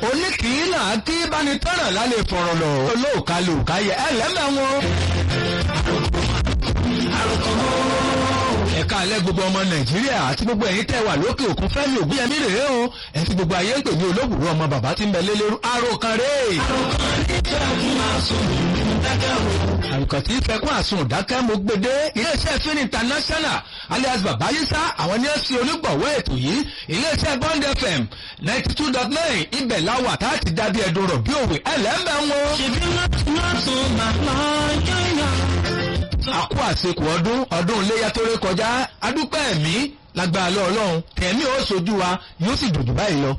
oníkìílà kí bánitọ́ràn lálẹ́ fọ̀rọ̀ lọ olóòka lòóka yẹ ẹ lẹ́mẹ̀ wọn. ẹ̀ka alẹ́ gbogbo ọmọ nàìjíríà àti gbogbo ẹ̀yin tẹ́ wà lókè òkun fẹ́mi ògbéyẹmí rèé o ẹ̀ ti gbogbo ayé ń pè ní olóògùrú ọmọ bàbá tí ń bẹ lélẹ́rú àròkàn rèé. àrùkàn tí fẹ́kún àsun ìdákẹ́ mo gbede iléeṣẹ́ fin international alias babayisa àwọn ní ẹ̀sìn onígbọ̀wọ́ ètò yìí iléeṣẹ́ bond fm ninety two dot nine ibẹ̀ láwà tá a ti dábí ẹ̀dùn rọ̀ bí òwe ẹlẹ́mbẹ̀ ń wo. ṣèbí láti láti bàbá yáyà. àkú àsekù ọdún ọdún iléyà tó ré kọjá adúpẹ́ ẹ̀mí lágbára lọ ọlọ́run tẹ̀mí ó sojú wa yóò sì dùdù báyìí lọ.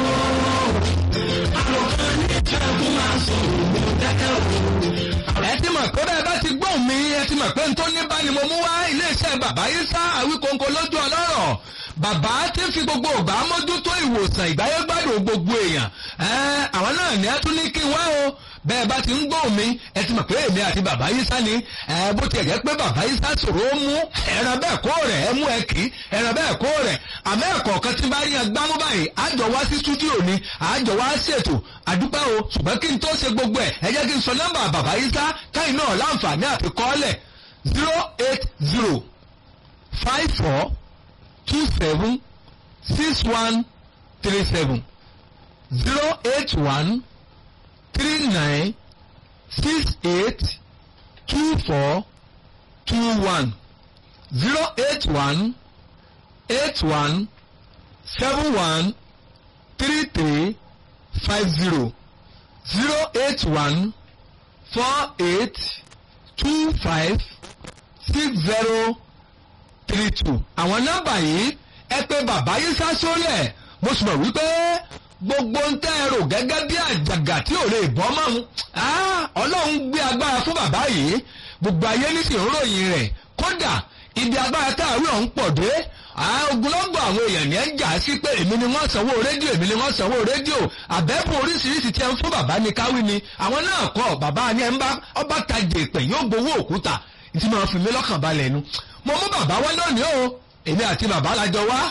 ẹ ti mọ̀ pé bẹ́ẹ̀ bá ti gbóhùn mi ẹ ti mọ̀ pé n tó ní bá ni mo mú wá iléeṣẹ́ bàbá yìí sá àwíkóńkó lójú ọlọ́rọ̀ bàbá tí ń fi gbogbo ògbà mójútó ìwòsàn ìgbáyégbádùn gbogbo èèyàn ẹ àwọn náà ní ẹ tún ní kí n wá o bẹ́ẹ̀ bá ti ń gbóhùn mi ẹ ti mọ̀ pé èmi àti bàbá yìí sá ni ẹ bó tiẹ̀ jẹ́ pé bàbá yìí sá sòro ó mú ẹran bẹ́ẹ̀ kó rẹ̀ ẹ mú ẹ kì í ẹran bẹ́ẹ̀ kó rẹ̀ àmọ́ ẹ̀kọ́ kan tí bá rí yan gbámú báyìí àjọ wá sí stúdíò ni àjọ wá ṣètò àdúpẹ́ o ṣùgbọ́n kí n tó ṣe gbogbo ẹ̀ ẹ jẹ́ kí n sọ nọ́mbà bàbá yìí sá káyìn náà láǹfààní àti kọ́ọ́lẹ̀ zero eight zero five four two seven six one three seven zero eight one three nine six eight two four two one zero eight one eight one seven one three three five zero zero eight one four eight two five six zero three two. àwọn nọ́mbà yìí ẹ pé bàbá yìí sá sórí ẹ̀ mo sì mọ̀ wípé gbogbo ń tẹ́ ẹ rò gẹ́gẹ́ bí àjàgà tí ò lè bọ́ mọ́ ń ọlọ́run gbé agbára fún bàbá yìí gbogbo ayé nísìnyí ń ròyìn rẹ̀ kódà ibi agbára táàrí ọ̀hún pọ̀ dé ogunlọ́gbọ̀ àwọn èèyàn ní ẹ̀ ń jà sí pé èmi ni wọ́n sanwó rédíò èmi ni wọ́n sanwó rédíò àbẹ́bùn oríṣiríṣi tí ẹ ń fún bàbá ní káwí ni àwọn náà kọ́ bàbá ni ẹ ń bá ọba tajà ìpè yóò gbowó òkúta tí máa fi mí lọ́kàn balẹ̀ nu mo mú bàbá wá lónìí o èmi àti bàbá la jọ wá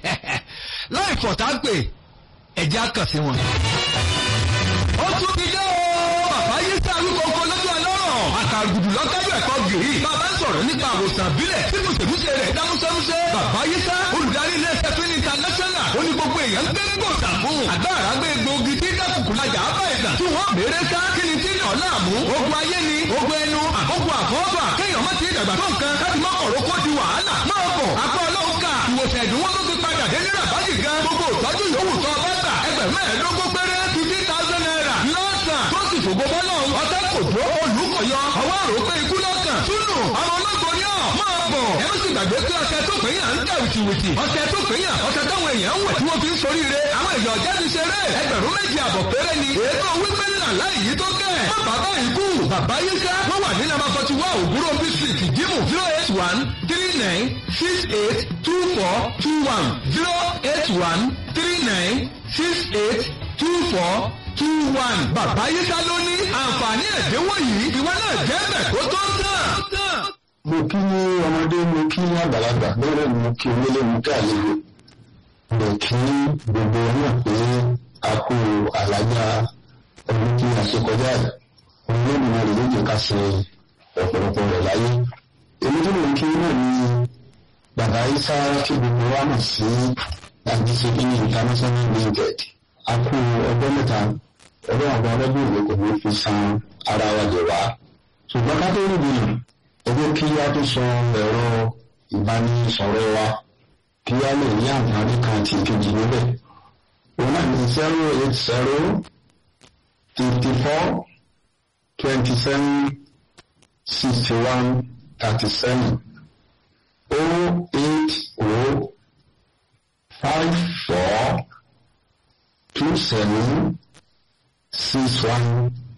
láì fọ̀tá pè ẹ̀jẹ̀ á kàn sí wọn. ó tún ti dé o bàbá yìí sí arúgbó lójú ọlọ́rọ̀ àkàgùdù lọ́kájú ẹ̀kọ́ gìrì bàbá sọ̀rọ̀ nípa àwòsàn ìbílẹ̀ tí mùsèmùsè rẹ̀ dámúsẹ́músẹ́ bàbá yìí sá olùdarí ilé ẹsẹ̀ fún international ó ní gbogbo èèyàn gbé gbòòsà fún àgbàrá gbé gbòógì tí dákùkù lajà á bá ẹ̀dà tí wọ́n béèrè ká kí ni tí ní ọ̀la àmú ogun ayé ni ogun ẹnu ogun àfọ́fà kéèyàn má ti dàgbà tó nǹkan káti má kọ̀rọ̀ kó di wàhálà máa bọ̀ apá ọlọ́run ká ìwòsàn ẹ̀dínwó tó ti padà dé nílà bájì gan gbogbo ìtọ́jú yòówù tó ọba gbà ẹgbẹ̀rún mẹ́ẹ̀ẹ́dógún péré fifty thousand naira lọ́sàn tó sì fògbó bọ́lọ̀ ọ̀tá kò tó olùkọ̀yọ ọwọ́ àrò pé ikú lọ́kàn túnú ọmọ ológun ni ọ̀ máa bọ̀ ẹ má sì gbàgbé pé ọṣẹ tó pè yàn ń dà wìtìwìtì ọṣẹ tó pè yàn ọṣẹ táwọn èèyàn ń wẹ̀ tí wọ́n fi ń soríire àwọn èèyàn ọ̀jẹ́ ti ṣeré ẹgbẹ̀rún méjì àbọ̀ péré ni ètò wípé ńlá láì yí tó kẹ́ ẹ̀ má bàbá ikú bàbá yín ká wọ́n wà ní nàbà forty one òwúrò district ìdìmú zero eight one three nine six eight two four two one zero eight one three nine six eight two four two one. bàbá yín ká ló ní àǹfààní ẹ̀dínwó yìí ìwọ náà jẹ́ bẹ̀ kó tó tán. mo kí ní ọmọdé mo kí ní àgbàlagbà bẹ́ẹ̀ ni mo kí onílé mo kí àlejò mo kí gbogbo náà pé a kú àlàyé ọdún tí a ṣe kọjá yìí òun ló nìyẹn rè lóye ká ṣe ọ̀pọ̀lọpọ̀ rẹ̀ láyé èmi tó mo kí náà ni bàbá isa kí gbogbo wa mọ̀ sí àdìsẹ́bí international limited a kú ọgbọ́n mẹ́ta ọdún àwọn ọlọ́dún ìwé kò ní fi san ara wa jẹ wá ṣùgbọ́n ká tó rí bìyàn ẹgbẹ́ kí á tó sọ ẹ̀rọ ìbánisọ̀rọ̀ wa kí á lè ní àǹfààní kan àti ìkejì níbẹ̀. òun náà ní zero eight zero fifty four twenty seven sixty one thirty seven oh eight oh five four two seven six one